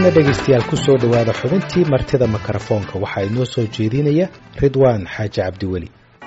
dhegaystayaal kusoo dhowaada xubintii martida mikrofoonka waxaa inoo soo jeedinaya ridwaan xaaji cabdiweli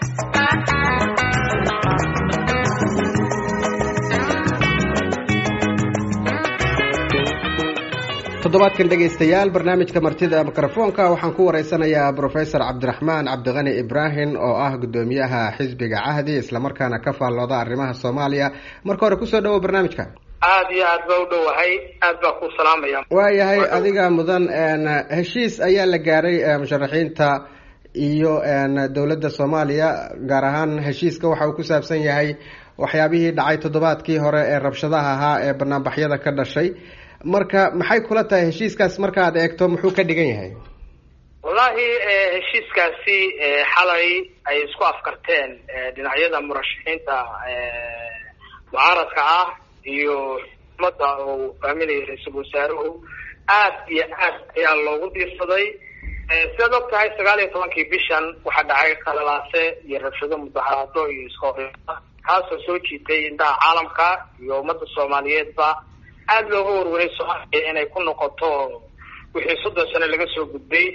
toddobaadkan dhegaystayaal barnaamijka martida mikrofoonka waxaan ku wareysanayaa brofesor cabdiraxmaan cabdiqani ibraahim oo ah guddoomiyaha xisbiga cahdi islamarkaana ka faallooda arrimaha soomaaliya marka hore kusoo dhawo barnaamijka aada iyo aad baa u dhowahay aad baa ku salaamaya waayahay adiga mudan heshiis ayaa la gaaray musharaxiinta iyo dowladda soomaaliya gaar ahaan heshiiska waxa uu ku saabsan yahay waxyaabihii dhacay toddobaadkii hore ee rabshadaha ahaa ee banaanbaxyada ka dhashay marka maxay kula tahay heshiiskaas markaad eegto muxuu ka dhigan yahay wallahi heshiiskaasi xalay ay isku afkarteen dhinacyada murashaxiinta mucaaradka ah iyo umada uu faaminaya ra-iisul wasaaruhu aad iyo aad ayaa loogu diirsaday sidaad og tahay sagaal iyo tobankii bishan waxaa dhacay qalalaase iyo rabshado mudaharaado iyo iskahoreysa kaasoo soo jiitay indhaha caalamka iyo ummadda soomaaliyeedba aada looga warwaray soomaaliya inay ku noqoto wixii soddon sano laga soo gudbay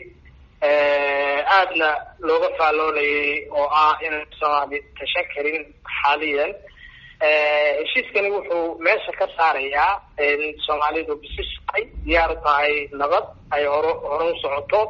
aadna looga faalloonayay oo ah inay soomaali tashan karin xaaliyan heshiiskani wuxuu meesha ka saarayaa in soomaalidu bisishahay diyaar tahay nabad ay horo hore u socoto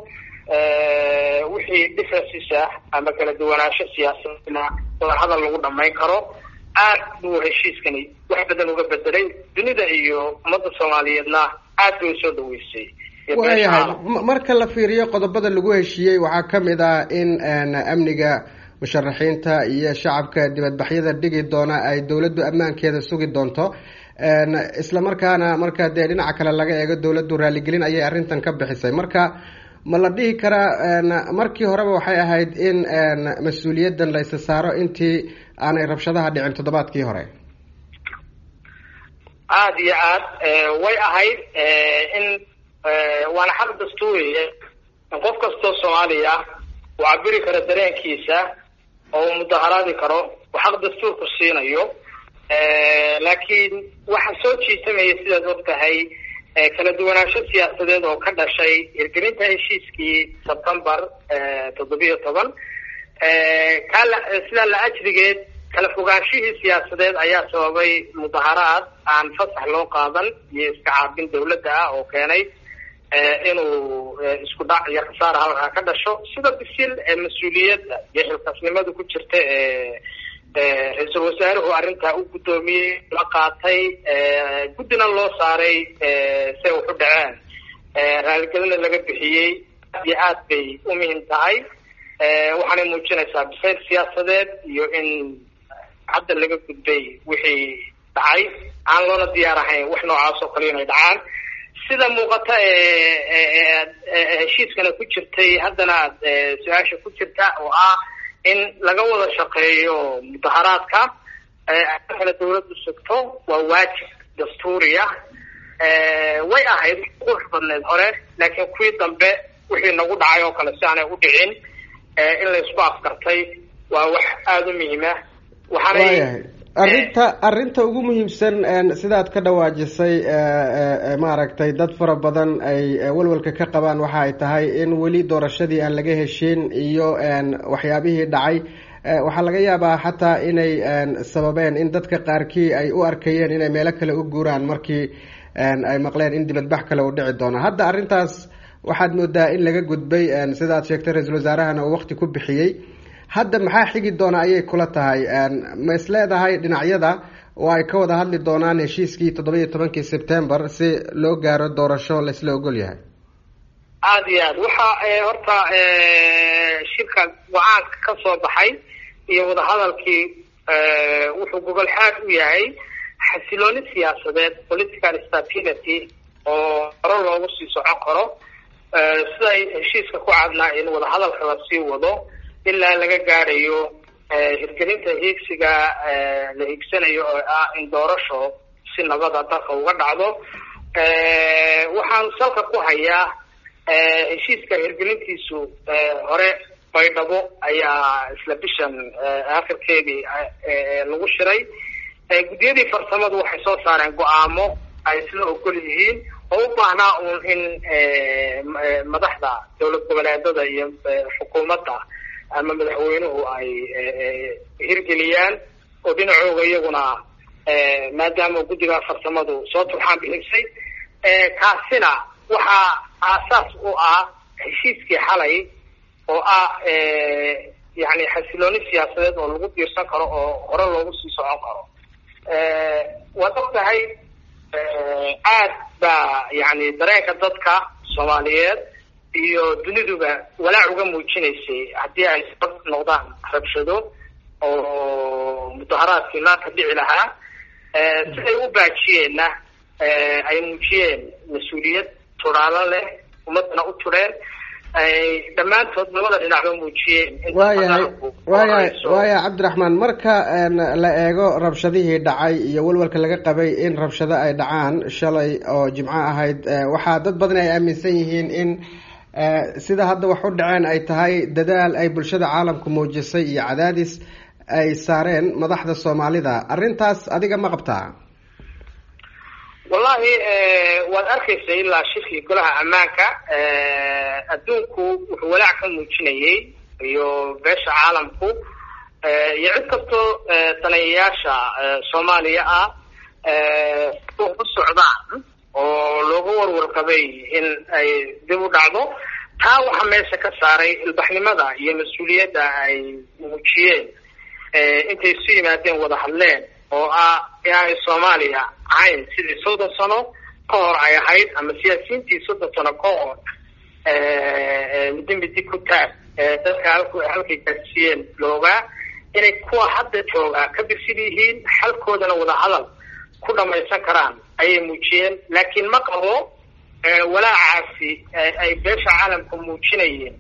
wixii differences ah ama kala duwanaansho siyaasadna wadahadal lagu dhamayn karo aad buu heshiiskani wax badan uga bedelay dunida iyo ummadda soomaaliyeedna aad bay usoo dhaweysay waayahay marka la fiiriyo qodobada lagu heshiiyey waxaa kamid ah in amniga musharaxiinta iyo shacabka dibadbaxyada dhigi doona ay dowladdu ammaankeeda sugi doonto isla markaana marka dee dhinaca kale laga eego dowladdu raaligelin ayay arrintan ka bixisay marka ma la dhihi karaa markii horeba waxay ahayd in mas-uuliyaddan la isa saaro intii aanay rabshadaha dhicin toddobaadkii hore aada iyo aad way ahayd in waana xaq dastuuriya in qof kastoo soomaaliya uu cabiri karo dareenkiisa oo uu mudaharaadi karo uu xaq dastuurku siinayo laakiin waxa soo jiitamaya sidaad og tahay kala duwanaansho siyaasadeed oo ka dhashay hirgelinta heshiiskii sebtembar toddobiyo toban kala sidaa la ajrigeed kala fogaanshihii siyaasadeed ayaa sababay mudaharaad aan fasax loo qaadan iyo iska caabin dawladda ah oo keenay inuu isku dhac iyo khasaara halkaa ka dhasho sida bisil ee mas-uuliyadda iyo xilkaasnimada ku jirta ee ra-iisul wasaaruhu arrintaa u guddoomiyey la qaatay guddina loo saaray say waxu dhaceen raaligelina laga bixiyey aad iyo aad bay u muhim tahay waxaanay muujinaysaa bisayl siyaasadeed iyo in hadda laga gudbay wixii dhacay aan loona diyaar ahayn wax noocaas oo kale inay dhacaan sida muuqata heshiiskana ku jirtay haddana su-aasha ku jirta oo ah in laga wada shaqeeyo mudaharaadka kale dawladdu sugto waa waajib dastuuriya way ahayd qurux badneed hore laakiin kuwii dambe wixii nagu dhacay oo kale si aanay u dhicin in la isku afkartay waa wax aada u muhiima waayahay arrinta arrinta ugu muhiimsan sidaad ka dhawaajisay maaragtay dad fara badan ay walwalka ka qabaan waxa ay tahay in weli doorashadii aan laga heshin iyo waxyaabihii dhacay waxaa laga yaabaa xataa inay sababeen in dadka qaarkii ay u arkayeen inay meelo kale u guuraan markii ay maqleen in dibadbax kale uu dhici doono hadda arrintaas waxaad moodaa in laga gudbay sidaad sheegtay ra-iisul wasaarahana uu waqti ku bixiyey hadda maxaa xigi doona ayay kula tahay ma is leedahay dhinacyada oo ay ka wada hadli doonaan heshiiskii toddoba iyo tobankii sebtembar si loo gaaro doorasho laisla ogol yahay aada iyo aad waxa horta shirka go-aanka ka soo baxay iyo wadahadalkii wuxuu gogol xaad u yahay xasilooni siyaasadeed political stability oo hore loogu sii socon karo siday heshiiska ku cadnaa in wadahadalka lasii wado ilaa laga gaadhayo hirgelinta hiigsiga la hiigsanayo oo ah in doorasho si nabada dalka uga dhacdo waxaan salka ku hayaa heshiiska hirgelintiisu hore baydhabo ayaa isla bishan akhirkeedii lagu shiray guddiyadii farsamadu waxay soo saareen go-aamo ay isla ogol yihiin oo u baahnaa uun in madaxda dowlad goboleedada iyo xukuumadda ama madaxweynuhu ay hirgeliyaan oo dhinacooga iyaguna maadaama guddiga farsamadu soo turxaan bixisay kaasina waxaa aasaas u ah heshiiskii xalay oo ah yani xasilooni siyaasadeed oo lagu biirsan karo oo hore loogu sii socon karo waad og tahay aad baa yani dareenka dadka soomaaliyeed iyo duniduba walaac uga muujinaysay haddii ay sabab noqdaan rabshado oo mudaharaadkii maanta dhici lahaa siday u baajiyeenna ay muujiyeen mas-uuliyad tudhaalo leh ummadana u tudheen ay dhammaantood labada dhinacba muujiyeen waayahay waayahay waayahay cabdiraxmaan marka la eego rabshadihii dhacay iyo walwalka laga qabay in rabshado ay dhacaan shalay oo jimco ahayd waxaa dad badan ay aaminsan yihiin in sida hadda wax u dhaceen ay tahay dadaal ay bulshada caalamku muujisay iyo cadaadis ay saareen madaxda soomaalida arrintaas adiga ma qabtaa wallahi waad arkaysa ilaa shirkii golaha ammaanka adduunku wuxuu walaac ka muujinayay iyo beesha caalamku iyo cid kastoo daneeyayaasha soomaaliya ah ku socdaan oo looga warwarqabay in ay dib u dhacdo taa waxaa meesha ka saaray ilbaxnimada iyo mas-uuliyadda ay muujiyeen intay isu yimaadeen wada hadleen oo ah inaanay soomaaliya ahayn sidii soddon sano ka hor ay ahayd ama siyaasiyiintii soddon sano ka hor midi midi ku taag dadka halku halkay gaarsiiyeen loogaa inay kuwa hadda joogaa ka bisil yihiin xalkoodana wada hadal ku dhamaysan karaan ayay muujiyeen laakiin ma qabo walaacaasi ay beesha caalamka muujinayeen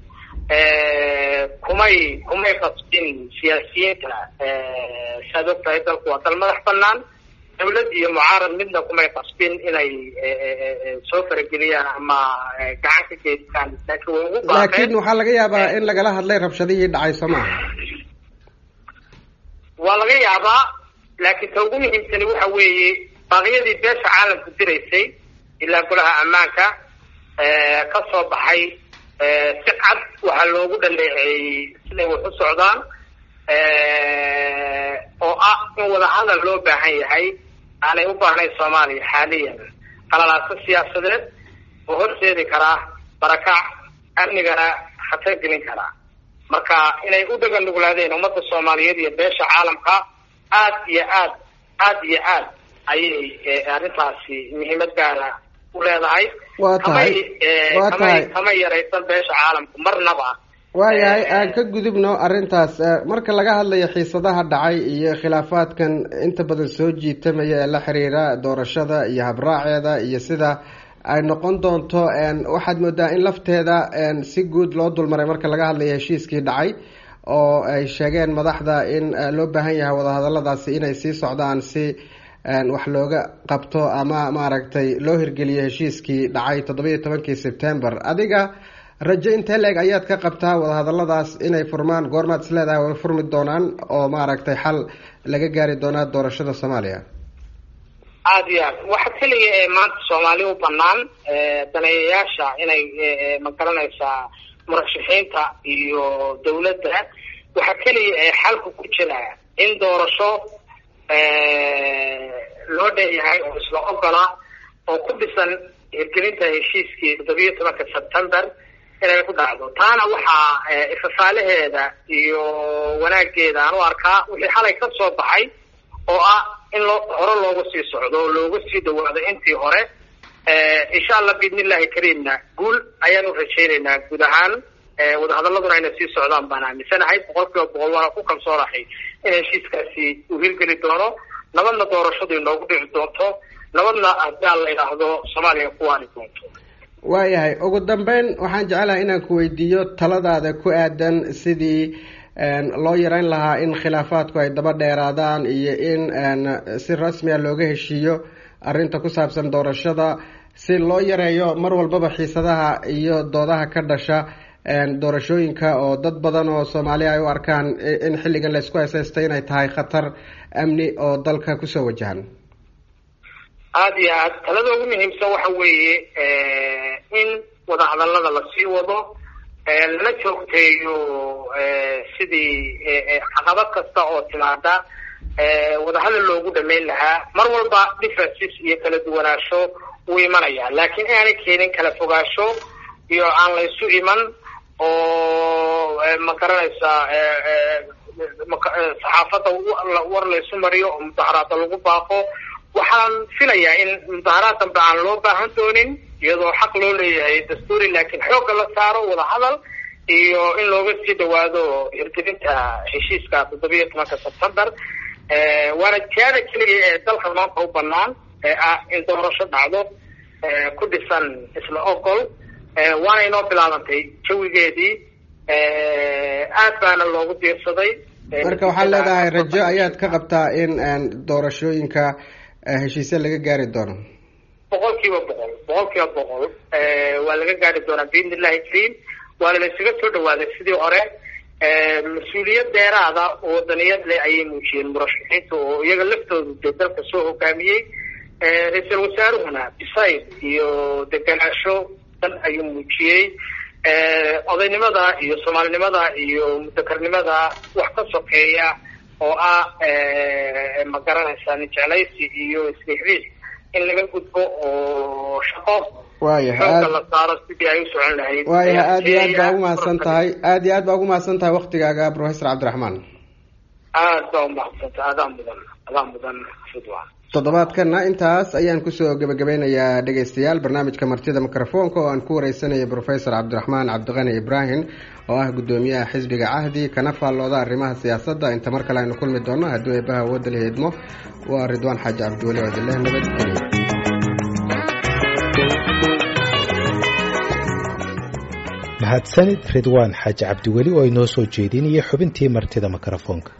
kumay kumay qasbin siyaasiyiinta saad og tahay dalku waa dal madax banaan dawlad iyo mucaarad midna kumay qasbin inay soo farageliyaan ama gacan ka geystaan laakiin way ugu laakiin waxaa laga yaabaa in lagala hadlay rabshadihii dhacay soo maha waa laga yaabaa laakiin ta ugu muhiimsani waxa weeye baaqyadii beesha caalamku diraysay ilaa golaha ammaanka ka soo baxay si cad waxaa loogu dhaleeceeyey siday wax u socdaan oo ah in wadahadal loo baahan yahay aanay u baahnayn soomaaliya xaaliyan qalalaaso siyaasadeed oo horseedi karaa barakac amnigana khatar gelin karaa marka inay u dhagan nuglaadeen ummadda soomaaliyeed iyo beesha caalamka aad iyo aad aad iyo aad ayay arrintaasi muhiimad gaara u leedahay waa tahay waa tahay kama yaraysan beesha caalamku marnaba waayahay aan ka gudubno arrintaas marka laga hadlayo xiisadaha dhacay iyo khilaafaadkan inta badan soo jiitamaya ee la xiriira doorashada iyo habraaceeda iyo sida ay noqon doonto waxaad moodaa in lafteeda si guud loo dulmaray marka laga hadlayo heshiiskii dhacay oo ay sheegeen madaxda in loo baahan yahay wadahadaladaasi inay sii socdaan si wax looga qabto ama maaragtay loo hirgeliyo heshiiskii dhacay toddoba iyo tobankii sebtember adiga rajo intee leeg ayaad ka qabtaa wadahadaladaas inay furmaan goormaad is leedahay way furmi doonaan oo maaragtay xal laga gaari doonaa doorashada soomaaliya aada iyo aad waxa keliya ee maanta soomaali u banaan daneeyayaasha inay magaranaysaa murashaxiinta iyo dawladda waxaa keliya ee xalku ku jira in doorasho loo dheeyahay oo isla ogola oo ku dhisan hirgelinta heshiiskii toddobiyo tobanka sebtember inay ku dhacdo taana waxaa ifafaalaheeda iyo wanaageeda aan u arkaa wixii xalay ka soo baxay oo ah in loo hore loogu sii socdo oo looga sii dhawaado intii hore insha allah biidnillahi kariimna guul ayaanu rajaynaynaa guud ahaan wadahadaladuna inay sii socdaan baan aaminsanahay boqol kiiba boqol waana ku kalsoonahay in heshiiskaasi uu hirgeli doono nabadna doorashadu inoogu dhici doonto nabadna haddii aan la idhaahdo soomaaliya ku waani doonto waayahay ugu dambeyn waxaan jecelahay inaan ku weydiiyo taladaada ku aadan sidii loo yareyn lahaa in khilaafaadku ay daba dheeraadaan iyo in si rasmi a looga heshiiyo arrinta ku saabsan doorashada si loo yareeyo mar walbaba xiisadaha iyo doodaha ka dhasha doorashooyinka oo dad badan oo soomaaliya ay u arkaan in xilligan laysku heeseysta inay tahay khatar amni oo dalka kusoo wajahan aada iyo aad talada ugu muhiimsan waxa weeye in wadahadalada lasii wado lana joogteeyo sidii caqabad kasta oo timaada wadahadal loogu dhameyn lahaa mar walba differences iyo kala duwanaansho wuu imanaya laakiin inaanay keenin kala fogaasho iyo aan laysu iman oo ma garanaysaa saxaafadda war laysu mariyo oo mudaharaada lagu baaqo waxaan filayaa in mudaharaad dambe aan loo baahan doonin iyadoo xaq loo leeyahay dastuuri laakiin xoogga la saaro wadahadal iyo in looga sii dhawaado hirgelinta heshiiska toddobiyo tobanka sebtember waana jihaada keliya ee dalka maanta u banaan ee ah in doorasho dhacdo ku dhisan isla ogol waana inoo bilaabantay jawigeedii aad baana loogu diirsaday marka waxaad leedahay rajo ayaad ka qabtaa in doorashooyinka heshiisya laga gaari doono boqol kiiba boqol boqol kiiba boqol waa laga gaari doonaa biidn illahi kariim waana la isaga soo dhawaaday sidii hore mas-uuliyad dheeraada oo wadaniyad leh ayay muujiyeen murashaxiinta oo iyaga laftoodu dee dalka soo hogaamiyey ra-iisul wasaaruhuna bisayd iyo deganaansho dan ayuu muujiyey odaynimada iyo soomaalinimada iyo mudakarnimada wax ka sokeeya oo ah ma garanaysaa nijeclaysi iyo isriixriix in laga gudbo oo shaqo xooga la saaro sidii ay u socon lahayd waayahay aada iyo aad baa ugu mahadsan tahay aada iyo aad baa ugu mahadsan tahay waktigaaga professor cabdiraxmaan aad baa umahadsantahay adaa mudan adaa mudan ridwan toddobaadkana intaas ayaan kusoo gebagabeynayaa dhegeystayaal barnaamijka martida mikrofoonka oo aan ku wareysanaya professor cabdiraxmaan cabdiqani ibraahim oo ah guddoomiyaha xisbiga cahdi kana faallooda arrimaha siyaasadda inta mar kale aynu kulmi doono hadduu eebaha awoodda la heedmo waa ridwaan xaaji cabdiweli odileh nabadgelyo mahadsanid ridwaan xaaji cabdiweli oo inoo soo jeedinaya xubintii martida mikrofoonka